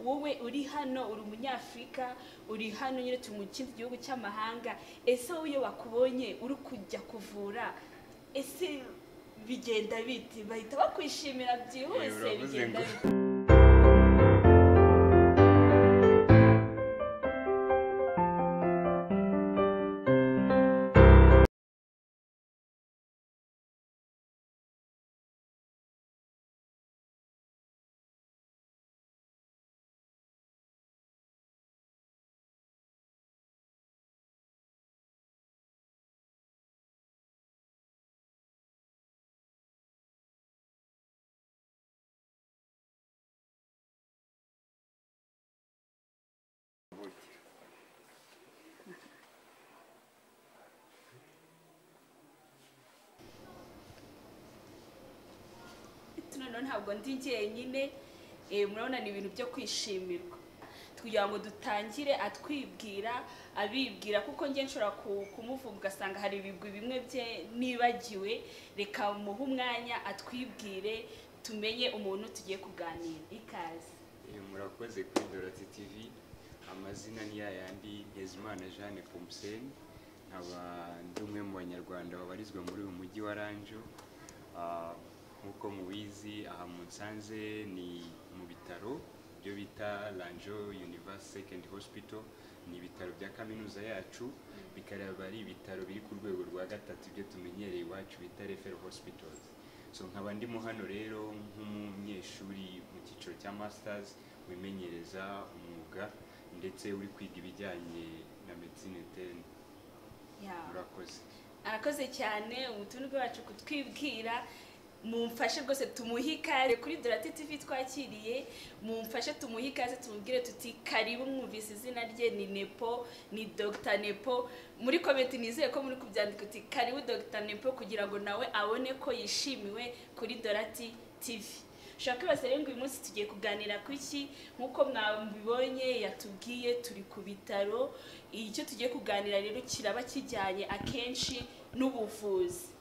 wowe uri hano uri umunyafurika uri hano nyine turi mu kindi gihugu cy'amahanga ese wowe iyo bakubonye uri kujya kuvura ese bigenda biti bahita bakwishimira byihuse Eh, uravuze bigenda ngo- bite noneho ntabwo ndi njyenyine eh, murabona ni ibintu byo kwishimirwa kugira ngo dutangire atwibwira abibwira kuko njye nshobora ku- kumuvuga ugasanga hari ibigwi bimwe bye nibagiwe reka muhe umwanya atwibwire tumenye umuntu tugiye kuganira ikaze Eh, murakoze kuri dorati tv amazina ni ya yandi ntezimana jeanne pomsen nkaba ndi umwe mu banyarwanda babarizwa muri uyu mujyi wa ranjo Ah, nk'uko mubizi aha mu nsanze ni mu bitaro byo bita ranjo universe second hospital ni ibitaro bya kaminuza yacu bikaba ari ibitaro biri ku rwego rwa gatatu ibyo tumenyereye iwacu bita referral hospitals so nkaba ndimo hano rero nk'umunyeshuri mu cyiciro cya masters wimenyereza umwuga ndetse uri kwiga ibijyanye na medicine interne Yeah. murakoze arakoze cyane umutumirwa wacu kutwibwira mumfashe rwose tumuhe ikaze kuri dorati tv twakiriye mumfashe tumuhe ikaze tumubwire tuti karibu mwumvise izina rye ni nepo ni dr nepo muri komenti nizeye ko muri kubyandika uti karibu dr nepo kugira ngo nawe abone ko yishimiwe kuri dorati tv ushobora kwibaza rero ngo uyu munsi tugiye kuganira ku iki nk'uko mwabibonye yatubwiye turi ku bitaro icyo tugiye kuganira rero kiraba kijyanye akenshi n'ubuvuzi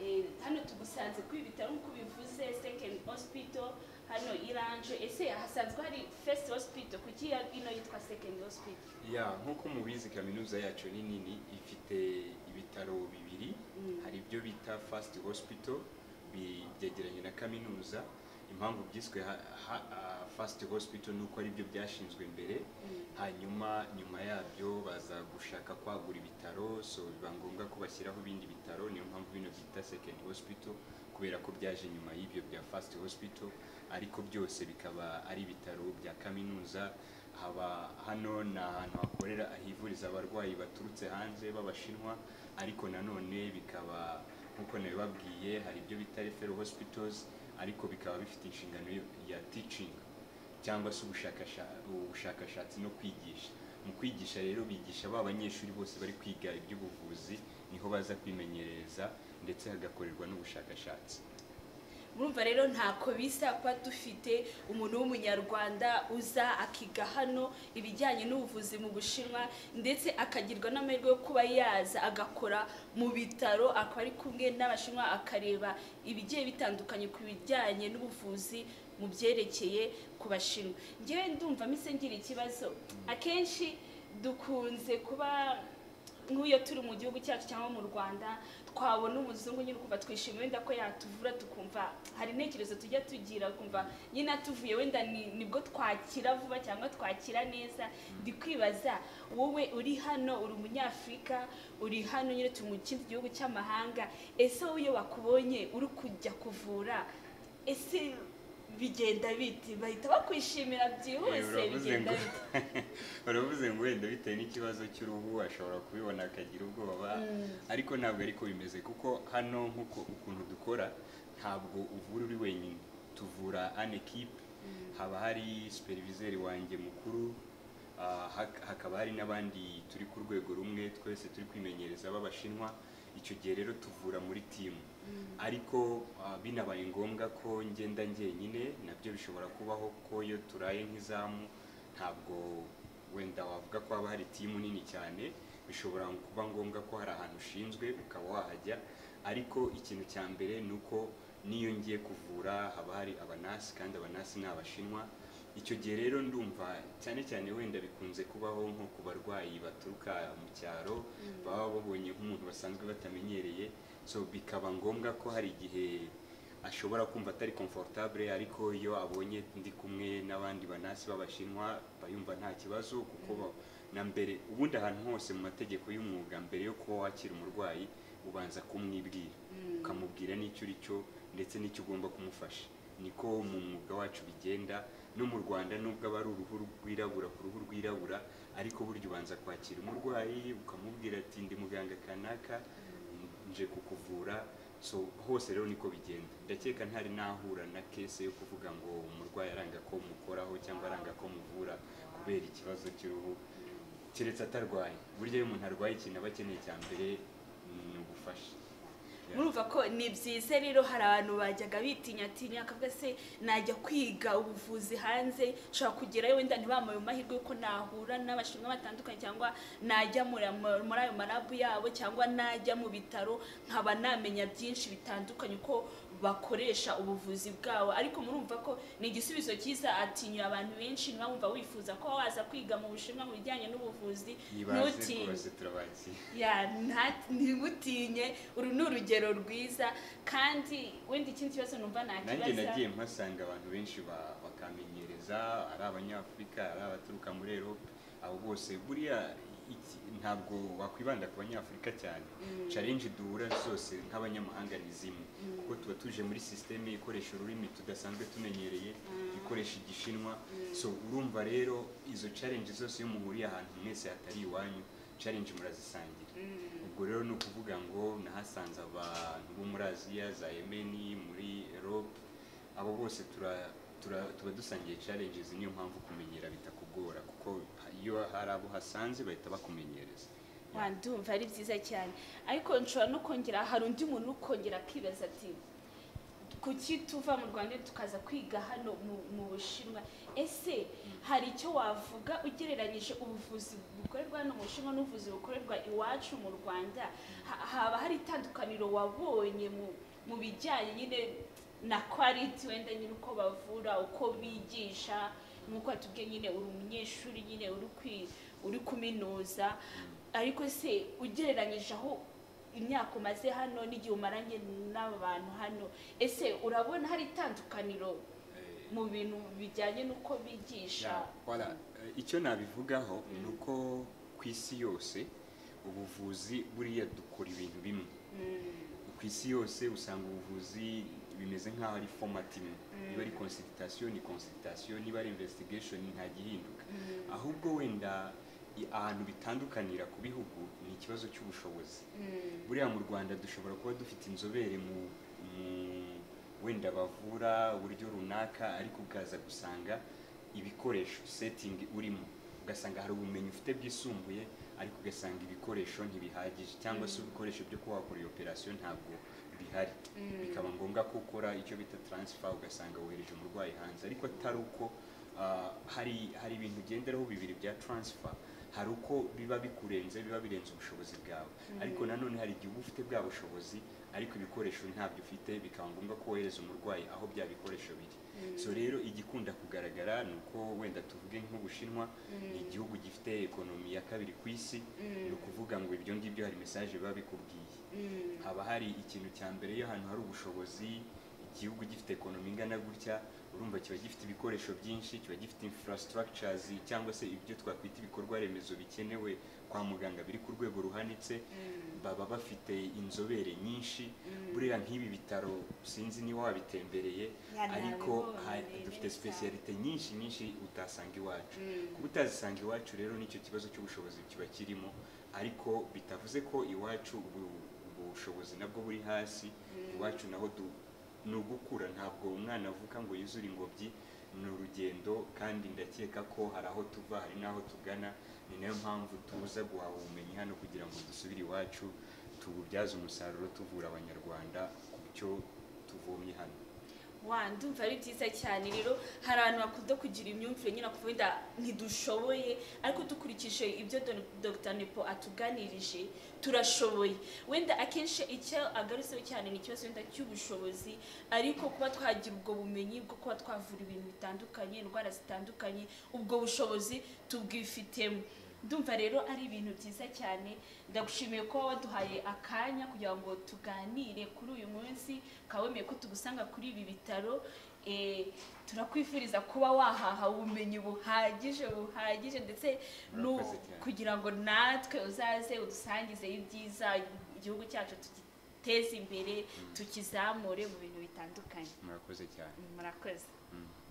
Eh, hano tugusanze kuri ibi bitaro nk'uko bivuze second hospital hano iranje ese hasanzwe hari first hospital kuki ya- ino yitwa second hospital ya nk'uko mubizi kaminuza yacu ni nini ifite ibitaro bibiri Mm. hari ibyo bita fast hospital bi- byegeranye na kaminuza impamvu byiswe ha, ha, ah, fast hospital ni uko ari byo byashinzwe mbere Mm. hanyuma nyuma yabyo baza gushaka kwagura ibitaro so biba ngombwa ko bashyiraho ibindi bitaro niyo mpamvu bino byita second hospital kubera ko byaje nyuma y'ibyo bya fast hospital ariko byose bikaba ari ibitaro bya kaminuza haba hano ni ahantu hakorera hivuriza abarwayi baturutse hanze b'abashinwa ariko nanone bikaba nk'uko nabibabwiye hari ibyo bita referral hospitals ariko bikaba bifite inshingano yo- ya teaching cyangwa se ubushakasha- ubushakashatsi no kwigisha mu kwigisha rero bigisha ba banyeshuri bose bari kwiga iby'ubuvuzi niho baza kwimenyereza ndetse hagakorerwa n'ubushakashatsi murumva rero ntako bisa kuba dufite umuntu w'umunyarwanda uza akiga hano ibijyanye n'ubuvuzi mu bushinwa ndetse akagirwa n'amahirwe yo kuba yaza agakora mu bitaro akaba ari kumwe n'abashinwa akareba ibigiye bitandukanye ku bijyanye n'ubuvuzi mu byerekeye ku bashinwa ngewe ndumva mise ngira ikibazo akenshi dukunze kuba nk'iyo turi mu gihugu cyacu cyangwa mu rwanda twabona umuzungu nyine ukumva twishimiye wenda ko yatuvura tukumva hari intekerezo tujya tugira ukumva nyine atuvuye wenda ni- nibwo twakira vuba cyangwa twakira neza ndi kwibaza wowe uri hano uri umunyafurika uri hano nyine turi mu kindi gihugu cy'amahanga ese wowe iyo bakubonye uri kujya kuvura ese bigenda biti bahita bakwishimira Eh, byihuse uravuze bigenda ngo- biti baravuze ngo wenda bitewe n'ikibazo cy'uruhu ashobora kubibona akagira ubwoba ariko ntabwo ariko bimeze kuko hano nk'uko ukuntu dukora ntabwo uvura uri wenyine tuvura an equipe haba hari superviseur wanjye mukuru ah, hak- hakaba hari n'abandi turi ku rwego rumwe twese turi kwimenyereza b'abashinwa icyo gihe rero tuvura muri timu ariko ah, binabaye ngombwa ko ngenda njyenyine nabyo bishobora kubaho ko iyo turaye nk'izamu ntabwo wenda wavuga ko haba hari timu nini cyane bishobora kuba ngombwa ko hari ahantu ushinzwe ukaba wahajya ariko ikintu cya mbere ni uko n'iyo ngiye kuvura haba hari abanasi kandi abanasi ni abashinwa icyo gihe rero ndumva cyane cyane wenda bikunze kubaho nko ku barwayi baturuka mu cyaro baba babonye nk'umuntu basanzwe batamenyereye so bikaba ngombwa ko hari igihe ashobora kumva atari comfortable ariko iyo abonye ndi kumwe n'abandi banasi b'abashinwa bayumva nta kibazo kuko ba- na mbere ubundi ahantu hose mu mategeko y'umwuga mbere yo kuba wakira umurwayi ubanza kumwibwira ukamubwira n'icyo uri cyo ndetse n'icyo ugomba kumufasha niko mu mwuga wacu bigenda no mu rwanda nubwo aba ari uruhu rwirabura ku ruhu rwirabura ariko burya ubanza kwakira umurwayi ukamubwira ati ndi muganga kanaka nje kukuvura so hose rero niko bigenda ndakeka ntari nahura na kese yo kuvuga ngo umurwayi aranga ko mukoraho cyangwa aranga ko muvura kubera ikibazo cy'uruhu keretse atarwaye burya iyo umuntu arwaye ikintu aba akeneye cya mbere ni ubufasha murumva ko ni byiza rero hari abantu bajyaga bitinyatinya akavuga se najya kwiga ubuvuzi hanze nshobora kugerayo wenda ntibamuye amahirwe y'uko nahura n'abashinwa batandukanye cyangwa najya muri mu- muri ayo marabu yabo cyangwa najya mu bitaro nkaba namenya byinshi bitandukanye uko bakoresha ubuvuzi bwabo ariko murumva ko ni igisubizo cyiza atinya abantu benshi niba wumva wifuza ko waza kwiga mu bushinwa mu bijyanye n'ubuvuzi yibaze ntutinye rwose turabakira ya nta- ntimutinye uru ni urugero rwiza kandi wenda ikindi kibazo numva nta nanjye nagiye kibazo mpasanga abantu benshi ba- bakamenyereza ari abanyafurika ari abaturuka muri erope abo bose buriya iki- ntabwo wakwibanda ku banyafurika cyane challenge duhura zose nk'abanyamahanga ni zimwe kuko tuba tuje muri sisiteme ikoresha ururimi tudasanzwe tumenyereye ikoresha igishinwa so urumva rero izo challenge zose iyo muhuriye ahantu mwese hatari iwanyu challenge murazisangira ubwo rero ni ukuvuga ngo nahasanze abantu bo muri aziya za yemeni muri erope abo bose tura- tura- tuba dusangiye challenges niyo mpamvu kumenyera bitakugora kuko iyo hari abo hasanze bahita bakumenyereza wandumva ari byiza cyane ariko nshobora no kongera hari undi muntu ukongera akibaza ati kuki tuva mu rwanda tukaza kwiga hano mu- mu bushinwa ese hari icyo wavuga ugereranyije ubuvuzi bukorerwa hano mu bushinwa n'ubuvuzi bukorerwa iwacu mu rwanda Ha- haba hari itandukaniro wabonye mu- mu bijyanye nyine na quality wenda nyine uko bavura uko bigisha nk'uko watubwiye nyine uri umunyeshuri nyine uri kwi- uri kuminuza ariko se ugereranyije aho imyaka umaze hano n'igihe umaranye n'aba bantu hano ese urabona hari itandukaniro Eh, mu bintu bijyanye n'uko bigisha Ya, voilà. Eh, icyo nabivugaho ni uko ku isi yose ubuvuzi buriya dukora ibintu bimwe ku isi yose usanga ubuvuzi bimeze nk'aho ari format imwe niba ari consultation ni consultation niba ari investigation nta gihinduka ahubwo wenda i- ahantu bitandukanira ku bihugu ni ikibazo cy'ubushobozi buriya mu rwanda dushobora kuba dufite inzobere mu mu wenda bavura uburyo runaka ariko ukaza gusanga ibikoresho setting urimo ugasanga hari ubumenyi ufite bwisumbuye ariko ugasanga ibikoresho ntibihagije cyangwa se ibikoresho byo kuba wakora iyo operasiyo ntabwo bihari bikaba ngombwa ko ukora icyo bita transfer ugasanga wohereje umurwayi hanze ariko atari uko ah, hari hari ibintu ugenderaho bibiri bya transfer hari uko biba bikurenze biba birenze ubushobozi bwawe ariko nanone hari igihe uba ufite bwa bushobozi ariko ibikoresho ntabyo ufite bikaba ngombwa ko wohereza umurwayi aho bya bikoresho biri so rero igikunda kugaragara ni uko wenda tuvuge nk'ubushinwa ni igihugu gifite ekonomi ya kabiri ku isi ni ukuvuga ngo ibyo ngibyo hari mesaje biba bikubwiye haba hari ikintu cya mbere iyo ahantu hari ubushobozi igihugu gifite ekonomi ingana gutya urumva kiba gifite ibikoresho byinshi kiba gifite infrastructures cyangwa se ibyo twakwita ibikorwa remezo bikenewe kwa muganga biri ku rwego ruhanitse baba bafite inzobere nyinshi buriya nk'ibi bitaro sinzi niba wabitembereye Ya, ariko nabibonye ha- neza. dufite specialite nyinshi nyinshi utasanga iwacu kuba utazisanga iwacu rero nicyo kibazo cy'ubushobozi kiba kirimo ariko bitavuze ko iwacu ubu- ubushobozi nabwo buri hasi iwacu naho du- ni ugukura ntabwo umwana avuka ngo yuzure ingobyi ni urugendo kandi ndakeka ko hari aho tuva hari n'aho tugana ni nayo mpamvu tuza guhaha ubumenyi hano kugira ngo dusubire iwacu tububyaze umusaruro tuvura abanyarwanda ku cyo tuvomye hano wa ndumva ari byiza cyane rero hari abantu bakunda kugira imyumvire nyine kuvuga wenda ntidushoboye ariko dukurikije ibyo Don- Dr nepo atuganirije turashoboye wenda akenshi icyo agarutseho cyane ni ikibazo wenda cy'ubushobozi ariko kuba twagira ubwo bumenyi bwo kuba twavura ibintu bitandukanye indwara zitandukanye ubwo bushobozi tubwifitemo ndumva rero ari ibintu byiza cyane ndagushimiye ko waduhaye akanya kugira ngo tuganire kuri uyu munsi kawemeye ko tugusanga kuri ibi bitaro Eh, turakwifuriza kuba wahaha ubumenyi buhagije buhagije ndetse nu- Murakoze cyane. kugira ngo natwe uzaze udusangizeyo ibyiza igihugu cyacu tugiteze imbere tukizamure mu bintu bitandukanye murakoze cyane murakoze Mm.